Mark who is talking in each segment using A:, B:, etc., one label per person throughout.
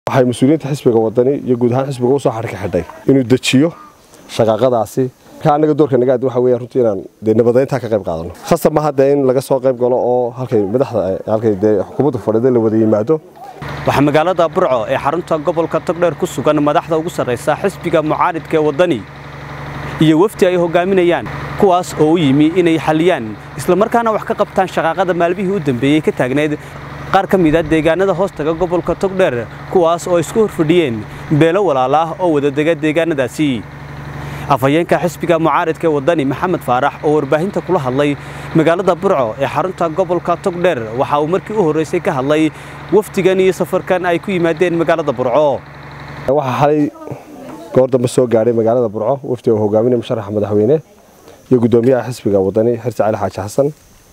A: waxay mas-uuliyiinta xisbiga wadani iyo guud ahaan xisbiga usoo xadhka xidhay inuu dejiyo shaqaaqadaasi marka annaga doorka nagaad waxa weya runtii inaan dee nabadeyntaa ka qayb qaadano khasab ma hadda in laga soo qayb galo oo halkay madaxda halkay dee xukuumadda fadhida la wada yimaado
B: waxaa magaalada burco ee xarunta gobolka togdheer ku sugan madaxda ugu sarraysa xisbiga mucaaridka ee waddani iyo wefdi ay hogaaminayaan kuwaas oo u yimi inay xalliyaan islamarkaana wax ka qabtaan shaqaaqada maalmihii u dambeeyey ka taagneyd qaar ka mida deegaanada hoostaga gobolka togdheer kuwaas oo isku horfadhiyeen beelo walaala ah oo wadadega deegaanadaasi afhayeenka xisbiga mucaaridka ee waddani maxamed faarax oo warbaahinta kula hadlay magaalada burco ee xarunta gobolka togdheer waxa uu markii u horraysay ka hadlay wafdigan iyo safarkan ay ku yimaadeen magaalada burco
A: waxaa xalay goor dambe soo gaadhay magaalada burco wafdi oo hogaaminaya musharaxa madaxweyne iyo guddoomiyaha xisbiga waddani xirsi cali xaaji xasan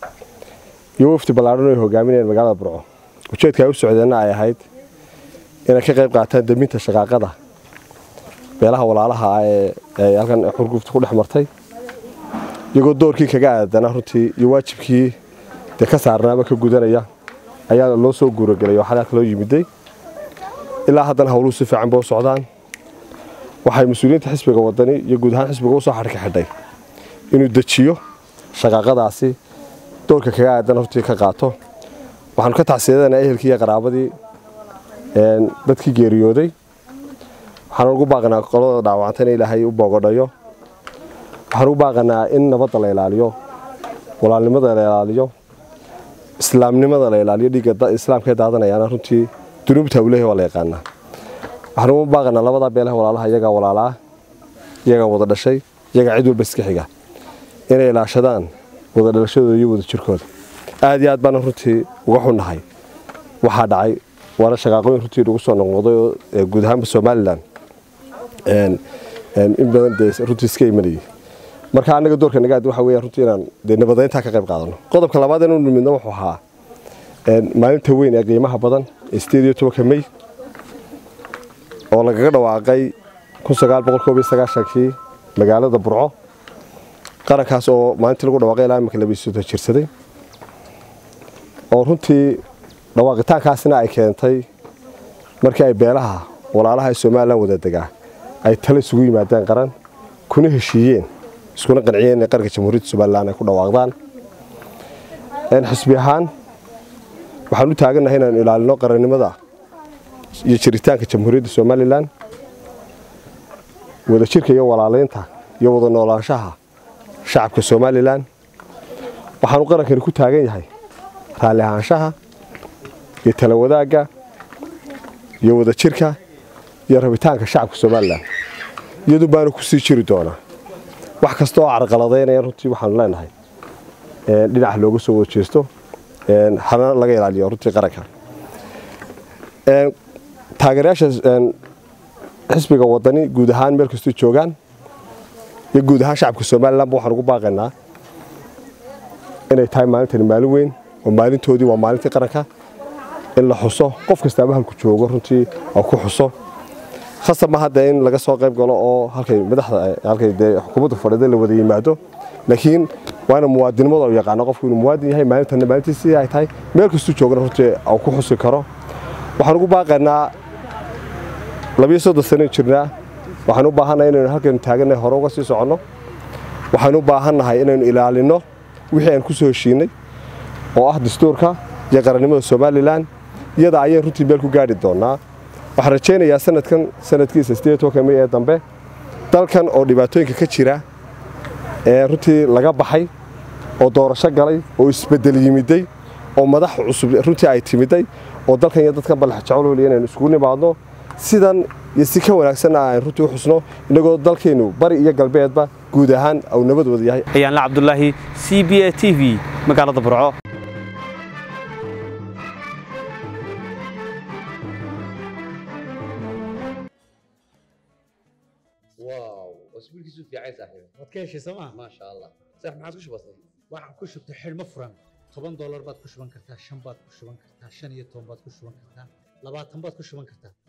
A: iyo wafdi ballaadhan ay hogaaminayeen magaalada burco ujeedka ay u socdeenna ay ahayd inay ka qayb qaataan deminta shaqaaqada beelaha walaalaha ah ee halkan xurgufta ku dhex martay iyagoo doorkii kaga aadana runtii iyo waajibkii dee ka saarnaaba ka gudanaya ayaa loo soo guuragelay oo xalaalka loo yimiday ilaa haddana howluhu si fiican ba u socdaan waxay mas-uuliyiinta xisbiga waddani iyo guud ahaan xisbiga usoo xadhka xidhay inuu dejiyo shaqaaqadaasi doorka kaga aadan runtii ka qaato waxaanu ka tacsiyadanaa ehelkii iyo qaraabadii dadkii geeriyooday waxaan ugu baaqanaa qolada dhaawacanta in ilaahay u boogodhayo waxaan ugu baaqanaa in nabadda la ilaaliyo walaalnimada la ilaaliyo islaamnimada la ilaaliyo dhiigga islaamka ee daadanayaana runtii dunuubta uu leeyahay waa la yaqaanaa waxaan ugu baaqanaa labadaa beelaha walaalaha iyagaa walaalaa iyagaa wada dhashay iyagaa cid walba iska xiga inay ilaashadaan wada dhalashadooda iyo wada jirkooda aad iyo aad baana runtii uga xunnahay waxaa dhacay waana shaqaaqooyin runtii lagu soo noqnoqday oo guud ahaanba somalilan in badan dee runtii iska imanayay marka annaga doorka nagaad waxa weya runtii inaan dee nabadeyntaa ka qayb qaadano qodobka labaad inuu nimidno wuxuu ahaa maalinta weyn ee qiimaha badan ee sideed iyo tobanka mey oo lagaga dhawaaqay kun sagaal boqol koob iyo sagaashankii magaalada burco qarankaas oo maalintii lagu dhawaaqay ilaa iminka labiisuta jirsaday oo runtii dhawaaqitaankaasina ay keentay markii ay beelaha walaalaha ee somalilan wada degaa ay tale isugu yimaadeen qaran kuna heshiiyeen iskuna qanciyeen inay qaranka jamhuuriyadda somalilan ay ku dhawaaqdaan xisbi ahaan waxaan u taagannahay inaanu ilaalino qarannimada iyo jiritaanka jamhuuriyadda somalilan wadajirka iyo walaalaynta iyo wada noolaanshaha shacabka somalilan waxaanu qarankani ku taagan yahay raalli ahaanshaha iyo tala wadaagga iyo wadajirka iyo rabitaanka shacabka somalilan iyadu baanu ku sii jiri doonaa wax kasta oo carqaladaynaya runtii waxaanu leenahay dhinaca looga soo wada jeesto hana laga ilaaliyo runtii qaranka taageerayaasha xisbiga waddani guud ahaan meel kastoo joogaan iyo guud ahaan shacabka somalilanba waxaan ugu baaqaynaa inay tahay maalintani maalin weyn oo maalintoodii waa maalintii qaranka in la xuso qof kastaaba halku joogo runtii oo ku xuso khasab ma hadda in laga soo qayb galo oo halkay madaxda halkay dee xukuumadda fadhida la wada yimaado laakiin waa ina muwaadinimada u yaqaano qofku inuu muwaadin yahay maalintanna maalintiisii ay tahay meel kastuu joogana runtii uu ku xusi karo waxaan ugu baaqaynaa labiyo soddon sanayn jirnaa waxaan u baahannahay inaynu halkaynu taagannahay hore uga sii soconno waxaynu u baahannahay inaynu ilaalinno wixii aan ku soo heshiinay oo ah dastuurka iyo qarannimada somalilan iyada ayaan runtii meel ku gaadhi doonnaa waxaan rajaynayaa sanadkan sanadkiisa sideed tobanka mey ee dambe dalkan oo dhibaatooyinka ka jira ee runtii laga baxay oo doorasho galay oo isbeddel yimiday oo madax cusub runtii ay timiday oo dalkan iyo dadkan balax jecel inaynu isugu nimaadno sidan iyo si ka wanaagsanna aan runtii u xusno innagoo dalkeennu bari iyo galbeedba guud ahaan uu nabad wada yahay
B: ayaanla cabdulaahi c b a t v magaalada burco
C: واو اسبوعك في عايز صاحبي
D: waad ka heshay sooma
C: ما شاء الله صح ما عاد كش بسيط
D: waxaan ku shubtay xidhmo furan toban doolar baad ku shuban kartaa shan baad ku shuban kartaa shan iyo toban baad ku shuban kartaa labaatan baad ku shuban kartaa